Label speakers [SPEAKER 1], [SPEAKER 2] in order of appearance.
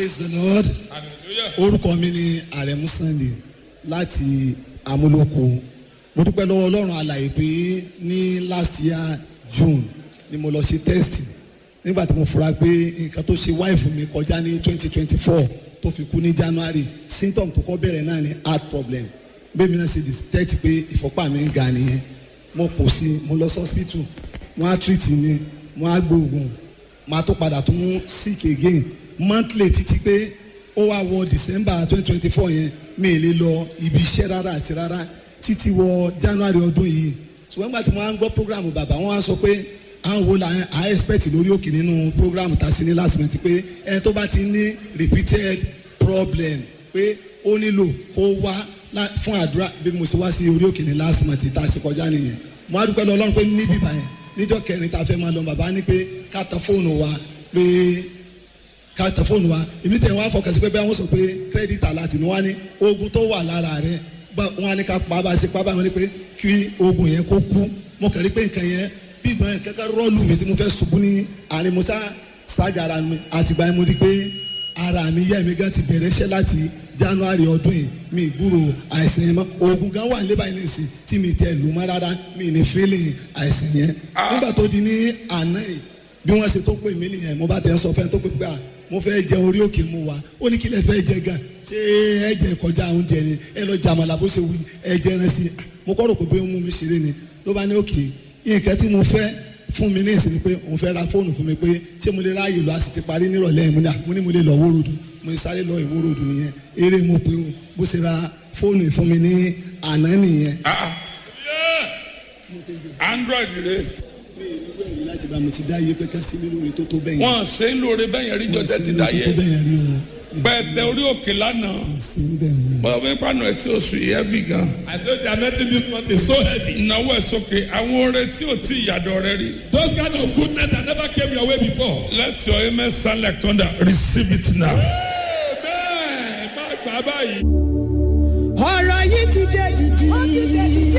[SPEAKER 1] praise the lord orúkọ mi ni àrẹ̀mú sunday láti amúlòkó mo dúpẹ́ lọ́wọ́ ọlọ́run àlàyé pé ní last year june ni mo lọ ṣe test nígbà tí mo fura pé nǹkan tó ṣe wáìfù mi kọjá ní twenty twenty four tó fi kú ní january symptom tó kọ́ bẹ̀rẹ̀ náà ni heart problem bẹ́ẹ̀ mi náà ṣe detect pé ìfọ́pá mi ń ga nìyẹn mo kò sí mo lọ sí hospital wọ́n á treat mi wọ́n á gbóògùn màá tó padà tún sick again monthly títí pé ó wá wọ december twenty twenty four yẹn mi ì lè lọ ibi iṣẹ́ rárá àti rárá títí wọ january ọdún yìí ṣùgbọ́n nígbà tí wọ́n á ń gbọ́ program bàbá wọ́n á sọ pé àwọn wo la à expect lórí òkè nínú program tá a sí ní last month pé ẹni tó bá ti ní repeated problem pé ó nílò kó wá fún àdúrà bí mo ṣe wá sí orí òkè ní last month tá a ṣe kọjá nìyẹn mo á dúpẹ́ lọ ọlọ́run pé níbí báyẹn níjọ́ kẹrin tá a fẹ́ máa lọ bàbá ní pé ká tan fóònù wa pé ká tan fóònù wa èmi tẹ̀ wọ́n á fọkàn sí pé bẹ́ẹ̀ wọ́n sọ pé credit alert ni wọ́n á ní oògùn tó wà lára rẹ̀ wọ́n á ní ká pa bá a ṣe pa bá wọn ní pé kí oògùn yẹn kó kú mo kàn rí pé nǹkan yẹn bí ìgbọ́n yẹn kankan rọ́ọ̀lù mi tí mo fẹ́ ṣubú ní àárín mo sá ṣáàgà ara mi àtìgbà yẹn mo rí pé ara mi yẹ́ mi gan ti bẹ̀rẹ̀ iṣẹ́ láti january ọdún yìí mi gbúrò àìsàn yẹn mọ́ oògùn gan wà níbà yìí nìsín tí mi tẹ lù mọ́ rárá mi ní feeling àìsàn yẹn nígbà tó di ní àná yìí bí wọ́n ṣe tó pè mí nìyẹn mo bá tẹ̀ ń sọ fẹ́ tó pè pé à mo fẹ́ jẹ orí òkè mu wa ó ní kí lè fẹ́ jẹ gan ṣé ẹ jẹ kọjá oúnjẹ ni ẹ lọ jàmàlà bó ṣe wù ẹ jẹ ẹran sí mo kọ́ rò pé ó mú mi ṣeré ni ló bá ní òkè nǹkan tí mo fẹ́ fún mi ní ìsinmi pé òun fẹ́ ra fóònù fún mi pé ṣé mo lè ráàyè lọ a sì ti parí nírọ̀lẹ́ yìí mo ní mo lè lọ wórodù mo sáré lọ ìwórodù nìyẹn eré mo pé bó ṣe ra fóònù fún mi ní àná nìyẹn.
[SPEAKER 2] android rẹ.
[SPEAKER 1] mi ì ní wẹ̀rí láti bá mo ti dá iye pé ká sí mi lórí tó tó bẹ́yẹn.
[SPEAKER 2] wọn ṣe ń lóore bẹ́yẹn rí jọ tẹ́tí dá
[SPEAKER 1] tó
[SPEAKER 2] yẹ
[SPEAKER 1] bẹ́yẹn rí o.
[SPEAKER 2] pẹ̀tẹ orí òkè lánàá
[SPEAKER 1] sí bẹ́ẹ̀ ni.
[SPEAKER 2] bọ́ọ̀ bẹ́ẹ̀ pàánù ẹ̀ tí ó sùn yìí heavy gan.
[SPEAKER 3] I know they are making this month is so heavy.
[SPEAKER 2] ìnáwó ẹ̀ sókè àwọn oore tí ò tí ìyàdọ̀ rẹ rí.
[SPEAKER 3] Those kind of goodness that never came your way before.
[SPEAKER 2] let your amen sound like thunder receive it now.
[SPEAKER 3] Amen. Má gbà báyìí.
[SPEAKER 4] ọ̀rọ̀ yìí ti dé dìdì.